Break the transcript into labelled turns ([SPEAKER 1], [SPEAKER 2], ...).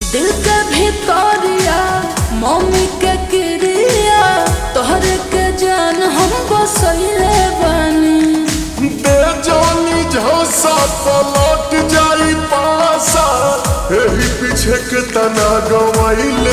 [SPEAKER 1] दिल के भितरिया मम्मी के क्रिया तोहरे के जान हम बसैले बानी
[SPEAKER 2] बेजानी झांसा पलट जाई पासा एही पीछे के तना गवाइले